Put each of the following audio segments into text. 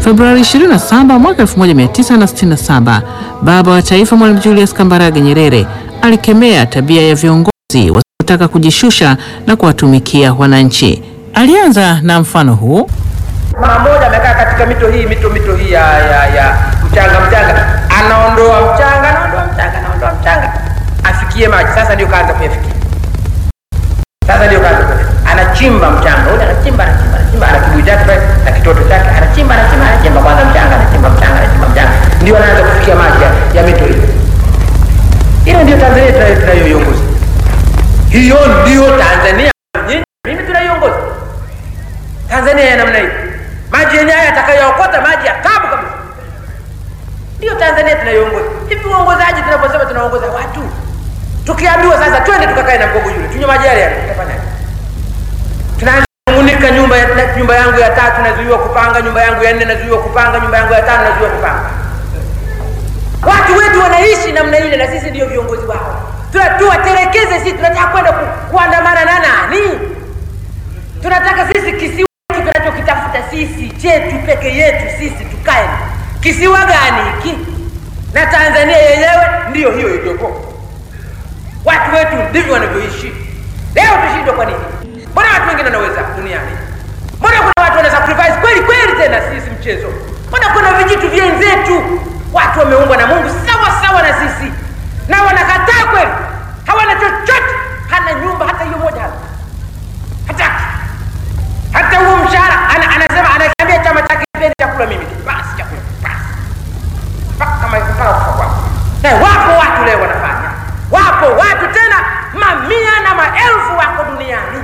Februari 27 mwaka 1967, baba wa taifa Mwalimu Julius Kambarage Nyerere alikemea tabia ya viongozi wasiotaka kujishusha na kuwatumikia wananchi. Alianza na mfano huu. Mama mmoja amekaa katika mito hii mito mito hii ya, ya, ya mchanga mchanga, anaondoa mchanga anaondoa mchanga anaondoa mchanga afikie maji. Sasa ndio kaanza kuyafikia, sasa ndio kaanza kuyafikia, anachimba mchanga ule, anachimba anachimba anachimba, ana kibuyu chake pale na kitoto chake, anachimba anachimba anachimba kwanza mchanga, anachimba mchanga anachimba mchanga, ndio anaanza kufikia maji ya, ya mito hii. Hiyo ndio Tanzania tunayo tunayoiongoza, hiyo ndio Tanzania nyinyi mimi tunaiongoza Tanzania ya namna hii, maji yenyewe yatakayookota maji ya tabu kabisa, ndiyo Tanzania tunayoongoza. Hivi uongozaji, tunaposema tunaongoza watu, tukiambiwa sasa twende tukakae na mgogo yule tunywe maji yale yale, tutafanyaje? Tunaanza kunung'unika, nyumba ya, nyumba yangu ya tatu nazuiwa kupanga, nyumba yangu ya nne nazuiwa kupanga, nyumba yangu ya tano nazuiwa kupanga. Watu wetu wanaishi namna ile, na sisi ndio viongozi wao. Tuna- Tuwatelekeze sisi, tunataka kwenda ku, kuandamana na nani? tunataka sisi kisiwa hiki tunachokitafuta sisi chetu peke yetu sisi tukae kisiwa gani hiki na tanzania yenyewe ndiyo hiyo iliyoko watu wetu ndivyo wanavyoishi leo tushindwe kwa nini mbona watu wengine wanaweza duniani mbona kuna watu wana sacrifice kweli kweli tena sisi mchezo mbona kuna vijitu vyenzetu watu wameumbwa na mungu sawa sawa na sisi na wanakataa kweli hawana chochote hana nyumba hata hiyo moja hana hataki hata huo mshahara ana, anasema anakiambia chama chake kipendi chakula mimi tu basi chakula basi mpaka kama mpaka kufa kwako na wapo watu leo wanafanya wapo watu tena mamia na maelfu wako duniani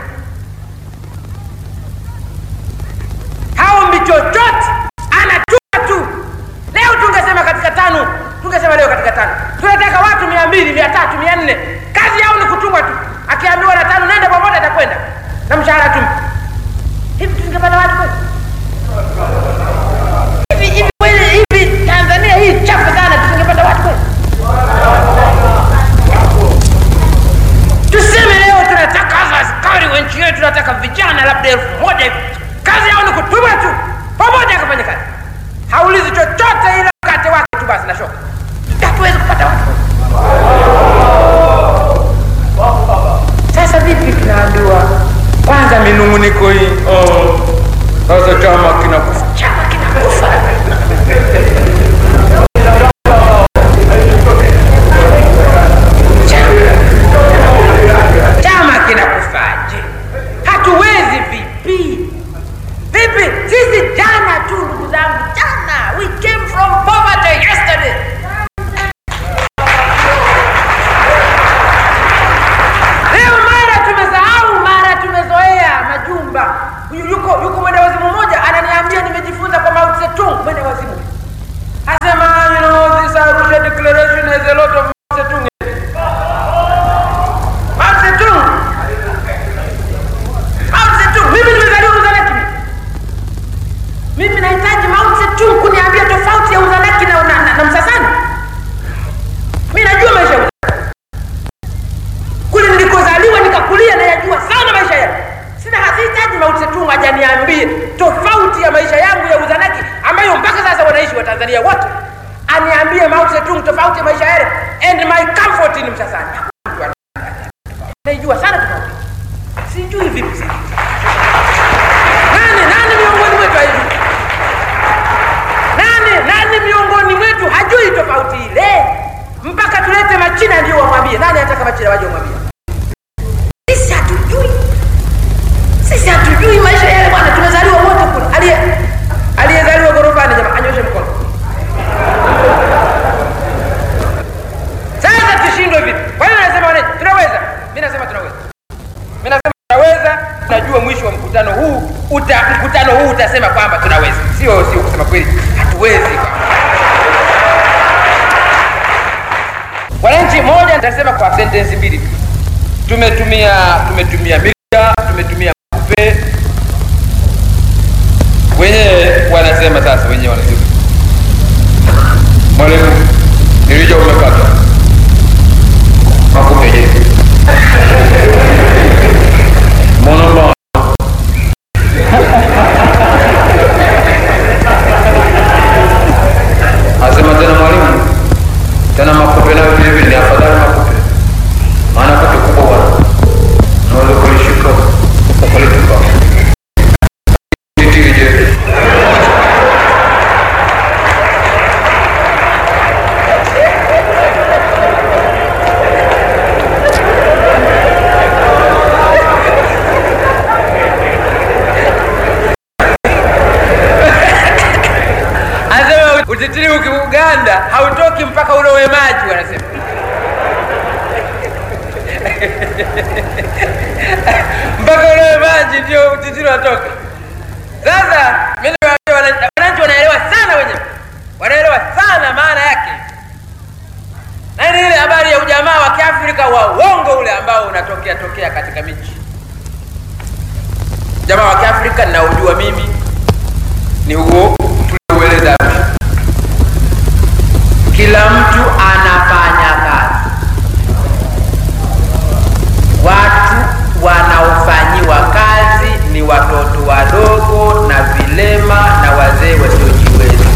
haombi chochote anachua tu leo tungesema katika tano tungesema leo katika tano tunataka watu mia mbili mia tatu mia nne kazi yao ni kutumwa tu akiambiwa na tano nenda popote atakwenda na mshahara tu hivi tungepata watu kweli hivi hivi kweli hivi tanzania hii chafu sana tusingepata watu kweli tuseme leo tunataka hasa askari wa nchi yetu tunataka vijana labda elfu moja hivi kazi yao ni kutuma tu pamoja akafanya kazi haulizi chochote ila mkate wake tu basi na shoka hatuwezi kupata watu kweli. sasa vipi tunaambiwa kwanza minung'uniko hii oh, sasa chama kinakufa chama kinakufa Chama- chama kinakufaje hatuwezi vipi vipi sisi jana tu ndugu zangu jana we came from poverty yesterday leo mara tumesahau mara tumezoea majumba Yu- yuko yuko mwenda wazimu mmoja ananiambia nimejifunza kwa Mao Zedong mwenda wazimu asema you know this Arusha declaration has a lot of Mao Zedong in it." Mao Zedong Mao Zedong mimi nimezaliwa Uzanaki mimi nahitaji Mao Zedong kuniambia tofauti ya Uzanaki na, na, na, na Msasani mimi najua maisha ya Uzanaki kule nilikozaliwa nikakulia nayajua sana maisha yangu sina hasihitaji Mao Zedong ajaniambie tofauti ya maisha yangu ya uzanaki ambayo mpaka sasa wanaishi wa Tanzania wote aniambie Mao Zedong tofauti ya maisha yale and my comfort ni Msasani Hakuna mtu ana- naijua sana tofauti sijui vipi sasa nani nani miongoni mwetu haijui nani nani miongoni mwetu hajui tofauti ile mpaka tulete machina ndio wamwambie nani anataka machina waje wamwambie sisi hatujui sisi hatujui maisha yale bwana tumezaliwa wote kule aliye aliyezaliwa gorofani jamaa anyoshe mkono sasa tushindwe vipi kwa hiyo nasema wana- tunaweza mi nasema tunaweza mi nasema tunaweza najua mwisho wa mkutano huu uta, mkutano huu utasema kwamba tunaweza sio sio kusema kweli hatuwezi wananchi moja nitasema kwa sentensi mbili tu tumetumia tumetumia media tumetumia kupe wenyewe wanasema sasa wenyewe wanasema mwalimu nilija umekata makupe je mbona utitiri ukiuganda hautoki mpaka ulowe maji wanasema mpaka ulowe maji ndio utitiri watoka sasa mimi nawaambia wana- wananchi wanaelewa sana wenyewe wanaelewa sana maana yake na ni ile habari ya ujamaa wa kiafrika wa uongo ule ambao unatokea tokea katika miji jamaa wa kiafrika ninaujua mimi ni huo tulioueleza Arusha. kila mtu anafanya kazi watu wanaofanyiwa kazi ni watoto wadogo na vilema na wazee wasiojiweza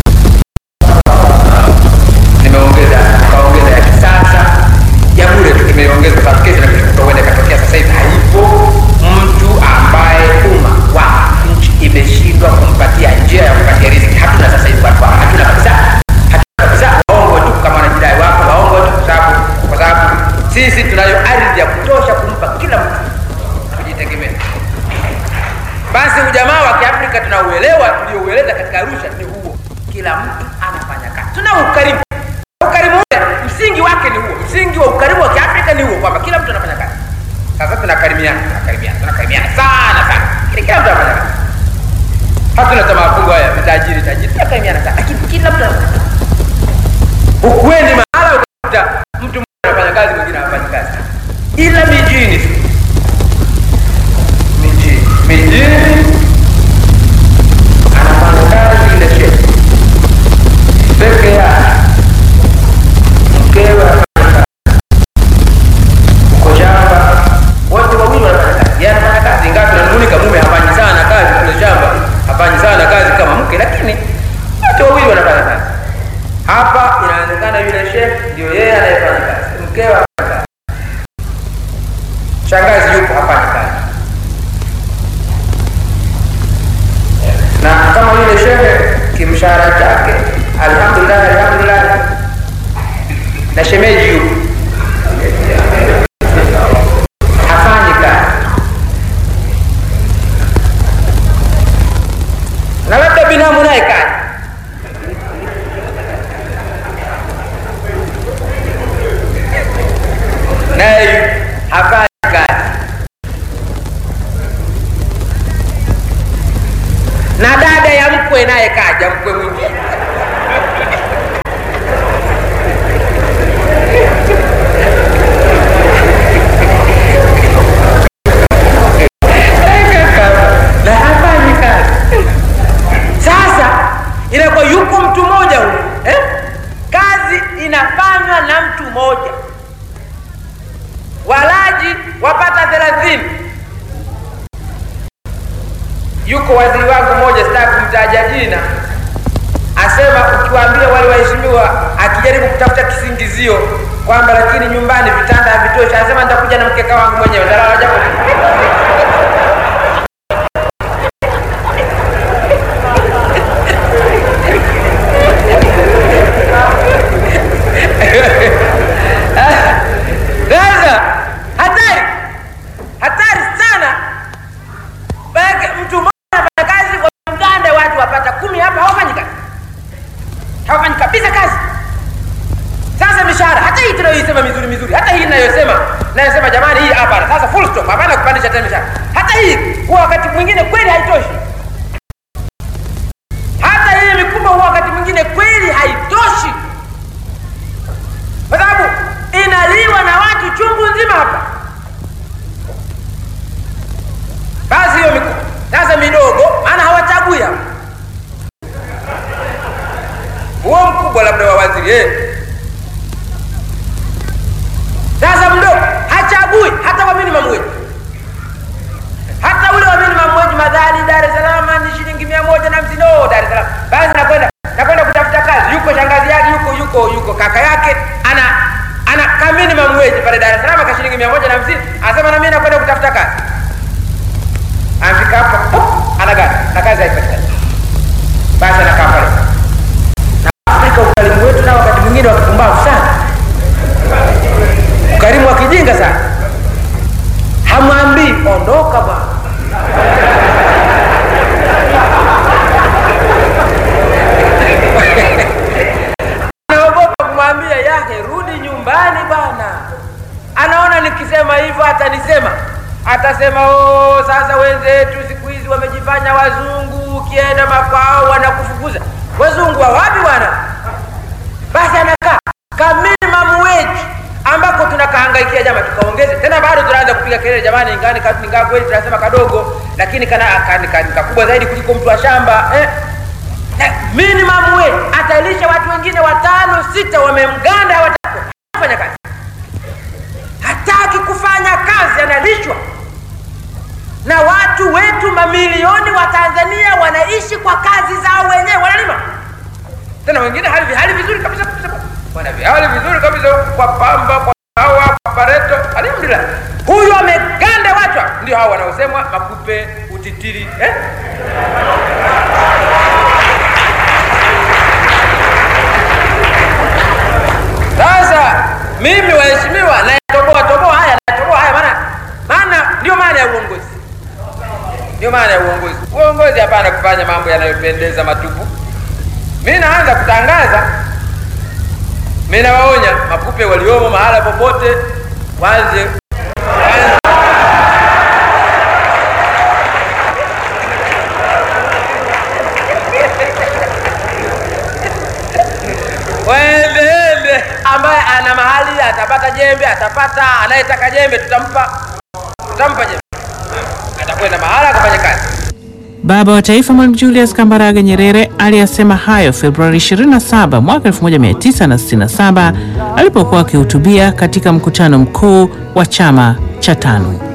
nimeongeza kaongeza ya kisasa ya bure tu nimeongeza kwa sababu kesho na kesho kutwa huenda ikatokea sasa hivi haipo mtu ambaye umma wa nchi imeshindwa kumpatia njia ya kupatia riziki hatuna sasa hivi watu hawa, hatuna kabisa hatuna kabisa waongo tu kama wanajidai wapo waongo tu kwa sababu kwa sababu sisi tunayo ardhi ya kutosha kumpa kila mtu kujitegemea basi ujamaa wa kiafrika tunauelewa tulioueleza katika arusha ni huo kila mtu anafanya kazi tuna ukarimu ukarimu ule msingi wake ni huo msingi wa ukarimu wa kiafrika ni huo kwamba kila mtu anafanya kazi sasa tunakarimiana tunakarimiana tunakarimiana sana sana Kila- kila mtu anafanya kazi hatuna tamaa fungu haya vitajiri tajiri tunakarimiana sana lakini kila mtu anafanya kazi ukweni mahala utakuta mtu mmoja anafanya kazi mwingine hafanyi kazi ila mijini tu. mijini mijini anafanya kazi ile shehe peke yake mkewe anafanya kazi uko shamba wote wawili wanafanya kazi yeye anafanya kazi ingawa tunanung'unika mume hafanyi sana kazi kule shamba hafanyi sana kazi kama mke lakini wote wawili wanafanya kazi hapa inaonekana yule shehe ndio yeye anayefanya kazi mkewe hafanya kazi shangazi yupo hafanyi kazi na kama yule shehe kimshahara chake alhamdulillah alhamdulillah na shemeji yupo hafanyi kazi na labda binamu naye kazi naye hafanyi kazi na dada ya mkwe naye kaja mkwe mwingine na hafanyi kazi sasa inakuwa yuko mtu mmoja huyu eh? kazi inafanywa na mtu mmoja walaji wapata thelathini yuko waziri wangu mmoja sitaki kumtaja jina asema ukiwaambia wale waheshimiwa akijaribu kutafuta kisingizio kwamba lakini nyumbani vitanda havitoshi anasema nitakuja na mkeka wangu mwenyewe ntalala japo sasa hatari hatari sana Maanake mtu mmoja anafanya kazi kwa mganda watu wapata kumi hapa hawafanyi kazi hawafanyi kabisa kazi sasa mishahara hata hii tunayoisema mizuri mizuri hata hii inayosema nayosema jamani hii hapana sasa full stop hapana kupandisha tena mishahara hata hii huwa wakati mwingine kweli haitoshi hata hii mikubwa huwa wakati mwingine kweli haitoshi kwa sababu inaliwa na watu chungu nzima hapa basi hiyo mikubwa sasa midogo maana hawachagui hapa huo mkubwa labda wa waziri eh. sasa mdogo hachagui hata wa minimum wage hata ule wa minimum wage madhali dar es salaam ni shilingi mia moja na hamsini oh, dar es salaam basi nakwenda nakwenda kutafuta kazi yuko shangazi yake yuko yuko yuko kaka yake ana ana ka minimum wage pale dar es salaam ka shilingi mia moja na hamsini anasema na mimi nakwenda kutafuta kazi anafika hapa pop, anagana na kazi haipatikani basi anakaa pale na afrika ukarimu wetu nao wakati mwingine wakipumbavu sana ukarimu wa kijinga sana hamwambii ondoka bwana atanisema, atasema oh, sasa wenzetu siku hizi wamejifanya wazungu, ukienda makwao wanakufukuza. Wazungu wa wapi bwana? Basi anakaa ka minimum wage ambako tunakahangaikia jama, tukaongeze tena, bado tunaanza kupiga kelele jamani, ingani ingawa kweli tunasema kadogo, lakini kana kakubwa zaidi kuliko mtu wa shamba eh? Na minimum wage atalisha watu wengine watano sita, wamemganda hawatafanya kazi, hataki kufanya kazi, analishwa na watu wetu. Mamilioni wa Tanzania wanaishi kwa kazi zao wenyewe, wanalima tena wengine hali hali vizuri kabisa kabisa, wana hali vizuri kabisa kwa pamba, kwa hawa, kwa pareto, alhamdulillah. Huyu ameganda watu, ndio hao wanaosemwa makupe, utitiri eh? Sasa mimi waheshimiwa, nayatoboa toboa haya, nayatoboa haya, maana maana ndio maana ya uongozi, ndio maana ya uongozi. Uongozi hapana kufanya mambo yanayopendeza matupu. Mi naanza kutangaza, mi nawaonya makupe waliomo mahala popote, waanze waendeende. Ambaye ana mahali atapata jembe, atapata. Anayetaka jembe tutampa, tutampa jembe, atakwenda mahala akafanya kazi. Baba wa Taifa Mwalimu Julius Kambarage Nyerere aliyasema hayo Februari 27 mwaka 1967 alipokuwa akihutubia katika mkutano mkuu wa chama cha TANU.